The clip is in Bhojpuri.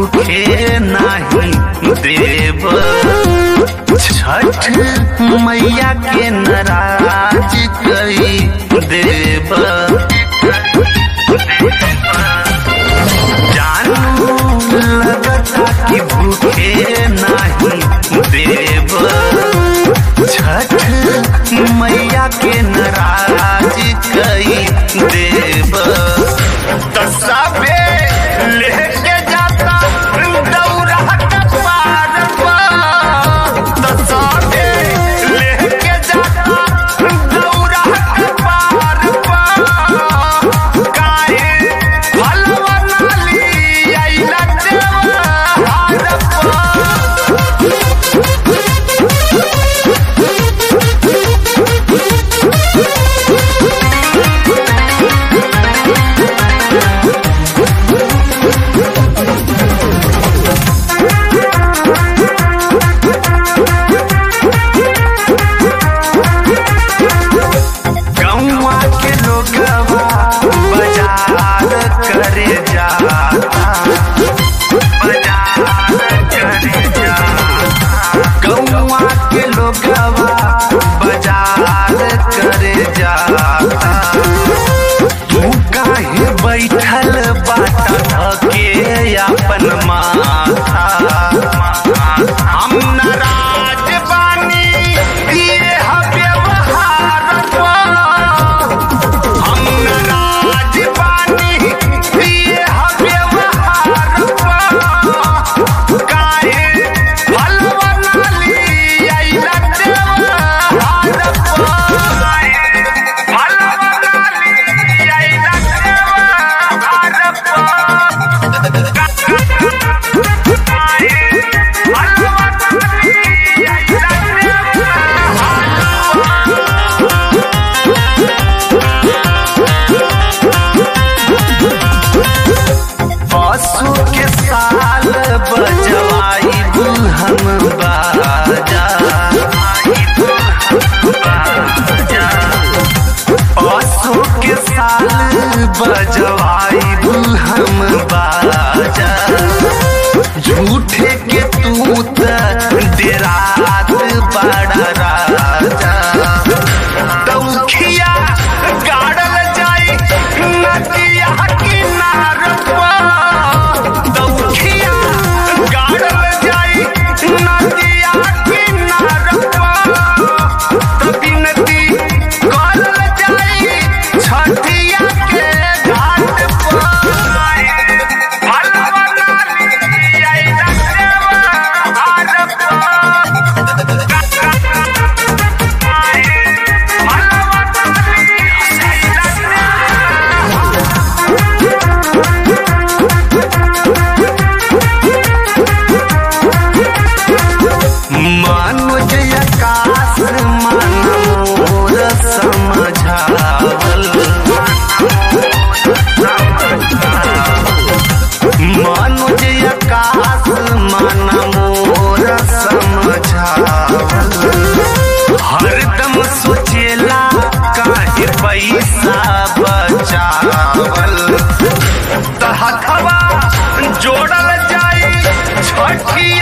भूखे नाही देव छठ मैया के नाराज कई देव जानू लगता कि भूखे नहीं देव छठ मैया के नाराज कई देव तसाबे लेके जाता दौरा कपार तसाबे लेके जाता दौरा कपार काहे हलवा नाली आइला देवा हारपा गौवा के लोगवा बाजार करे जाता बाजार करे जाता गौवा के लोगवा बाजार करे जाता तू काहे बैठल बाटा के अपन माथा हम नाराज बानी ये व्यवहार हम नाराज बानी ये व्यवहार काहे हलवा नाली आइला देवहार हलवा नाली आइला पशु के साल बजवाई हम बाजा पशु के साल बजवाई हम बाजा झूठे के तू त डेरात बड़ा राजा दौखिया गाड़ल जाई नदिया किनार दौखिया गाड़ल जाई नदिया किनार बिनती करल जाई छठिया के घाट पर हलवा नाली आइला देवा हार मनोज आकाश मन मोर समझावल मनोज आकाश मन मोर समझावल हरदम सोचेला काहे पैसा बचावल त हथवा जोड़ल जाई छठिया